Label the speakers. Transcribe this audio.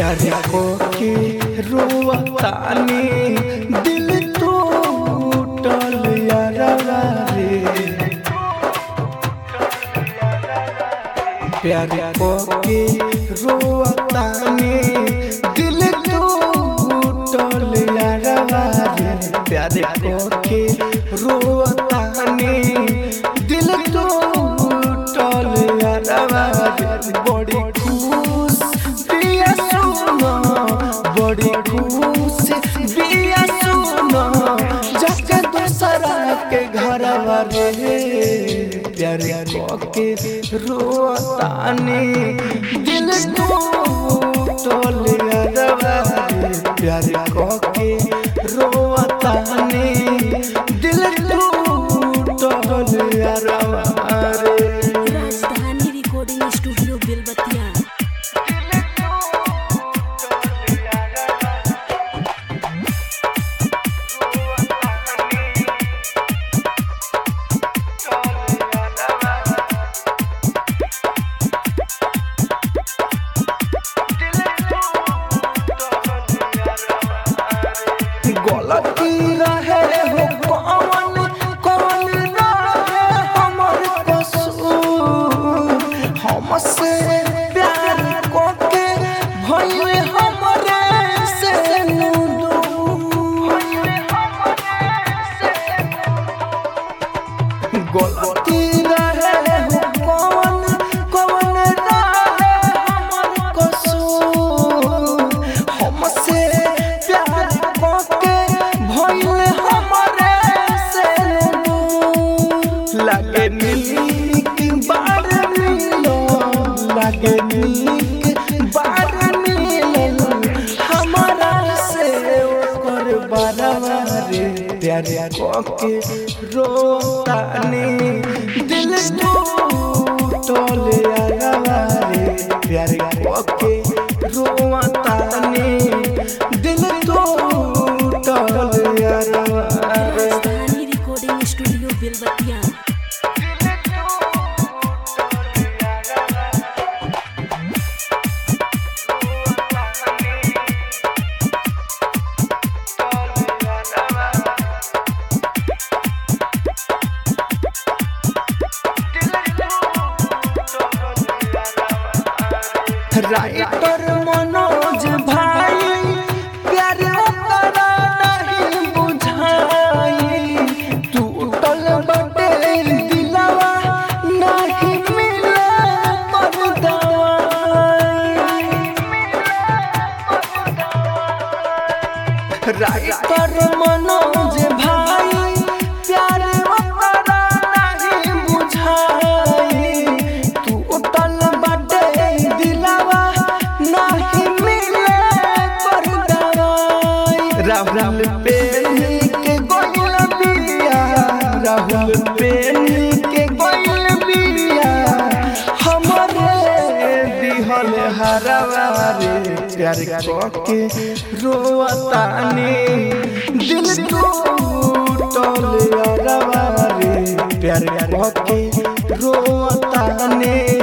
Speaker 1: प्यार को के रोवतानी दिल टूटल यारवा रे प्यार को के रोवतानी दिल टूटल यारवा रे प्यार को के रोवतानी दिल टूटल यारवा रे बड़ी खुश बिया सुनो बड़ी खुश बिया सुनो जाके दूसरा के घर रे प्यार के रोतानी दिल टूटल अरवा रे प्यार के रोतानी दिल टूटल अरवा रे
Speaker 2: राजधानी रिकॉर्डिंग स्टूडियो बेलबतिया
Speaker 1: गलती रहे हो कौन कौन रहे हमर कसूर हमसे प्यार कोके भइल हमरे से गलती रहे हो कौन कौन रहे हमर कसूर हमसे प्यार कोके भइल हमरे से लगे नीक बार मिलो लगे नीक बार मिलो हमारा से ओकर बरवा रे प्यार कोके रोतानी दिल टूटल अरवा रे प्यार कोके रोतानी दिल टूटल अरवा रे
Speaker 2: Rajdhani recording studio Belbatiya
Speaker 1: writer Manoj भाई प्यार करा नहीं बुझाई टूटल बटे दिलवा नहीं मिले पर दवाई राइटर मनोज भाई प्यार करा नहीं बुझाई टूटल बटे दिलवा नहीं मिले पर दवाई राहुल पेनी के गोइल बिया राहुल पेनी के गोइल बिया हमरे दिहल हरवा रे प्यार के रोतानी दिल टूटल अरवा रे प्यार के रोतानी